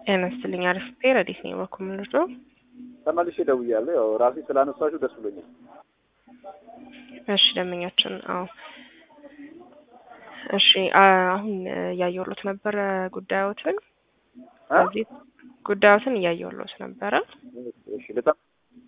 ጤና ይስጥልኝ። አርፍቴ ረዲት ነኝ በኩል ምልዶ ተመልሼ ደውያለሁ። ያው ራሴ ስላነሳችሁ ደስ ብሎኛል። እሺ ደንበኛችን፣ አዎ እሺ አሁን እያየሁሎት ነበረ ጉዳዮትን እዚህ ጉዳዮትን እያየሁሎት ነበረ። እሺ በጣም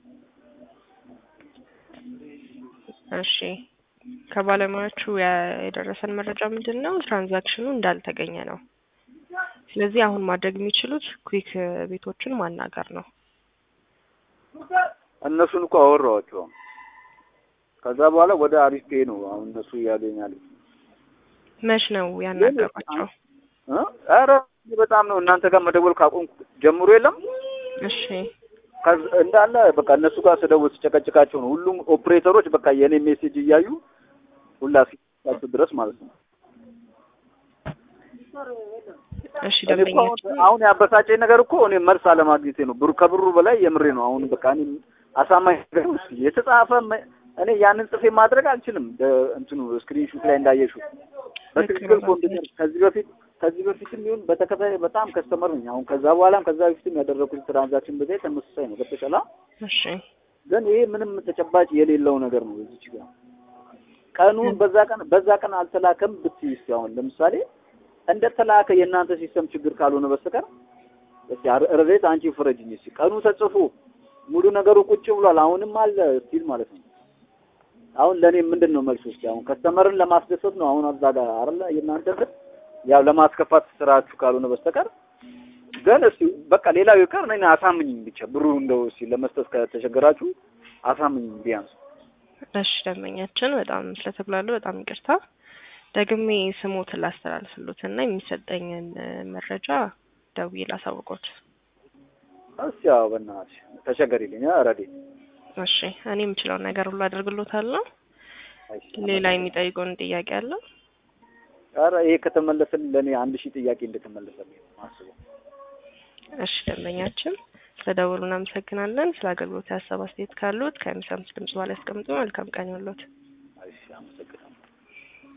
እሺ ከባለሙያዎቹ የደረሰን መረጃ ምንድን ነው? ትራንዛክሽኑ እንዳልተገኘ ነው። ስለዚህ አሁን ማድረግ የሚችሉት ኩዊክ ቤቶችን ማናገር ነው። እነሱን እኮ አወራኋቸው። ከዛ በኋላ ወደ አሪፍ ፔ ነው አሁን እነሱ እያገኛሉ። መች ነው ያናገሯቸው? ኧረ በጣም ነው እናንተ ጋር መደወል ካቆምኩ ጀምሮ የለም እሺ እንዳለ በቃ እነሱ ጋር ስደውል ስጨቀጭቃቸው ነው ሁሉም ኦፕሬተሮች በቃ የኔ ሜሴጅ እያዩ ሁላ እስኪ ድረስ ማለት ነው። እሺ እኔ እኮ አሁን ደንበኛችን አሁን ያበሳጨኝ ነገር እኮ እኔ መልስ አለማግኘቴ ነው። ብሩ ከብሩ በላይ የምሬ ነው። አሁን በቃ እኔ አሳማኝ ነገር ነው። እስኪ የተጻፈ መ- እኔ ያንን ጽፌ ማድረግ አልችልም። ደ- እንትኑ ስክሪንሹት ላይ እንዳየሽው በትክክል ኮምፒውተር ከዚህ በፊት ከዚህ በፊትም ይሁን በተከታታይ በጣም ከስተመር ነኝ። አሁን ከዛ በኋላም ከዛ በፊትም ያደረኩት ትራንዛክሽን በዛ ተመሳሳይ ነው። ገብቶሻል? እሺ ግን ይሄ ምንም ተጨባጭ የሌለው ነገር ነው። እዚች ጋር ቀኑን በዛ ቀን በዛ ቀን አልተላከም ብትይ እስኪ አሁን ለምሳሌ እንደተላከ የእናንተ ሲስተም ችግር ካልሆነ በስተቀር እስኪ አረ- ረዴት አንቺ ፍረጅኝ እስኪ ቀኑ ተጽፎ ሙሉ ነገሩ ቁጭ ብሏል። አሁንም አለ ስቲል ማለት ነው። አሁን ለእኔ ምንድን ነው መልሱ? እስኪ አሁን ከስተመርን ለማስደሰት ነው አሁን አዛ ጋር አይደለ የእናንተ እንትን ያው ለማስከፋት ስራችሁ ካልሆነ በስተቀር ግን እስኪ በቃ ሌላው ይቀር እኔን አሳምኝኝ ብቻ ብሩ እንደው እስኪ ለመስጠት ከተቸገራችሁ አሳምኝኝ ቢያንስ እሺ ደንበኛችን በጣም ስለተጉላሉ በጣም ይቅርታ። ደግሜ ስሞትን ላስተላልፍሎት እና የሚሰጠኝን እ፣ መረጃ ደውዬ ላሳውቆት። እስኪ ያው በእናትሽ ተቸገሪልኝ ረዴት እሺ እኔ የምችለውን ነገር ሁሉ አደርግሎታለሁ። ሌላ የሚጠይቁን ጥያቄ አለ? ኧረ ይሄ ከተመለሰልኝ ለእኔ አንድ ሺህ ጥያቄ እንደተመለሰልኝ ነው የማስበው። እሺ ደንበኛችን ስለደወሉ እናመሰግናለን። ስለ አገልግሎት ሀሳብ አስተያየት ካሉት ከሚሰሙት ድምጽ በኋላ ያስቀምጡ። መልካም ቀን ይሁንልዎት። እሺ አመሰግናለሁ።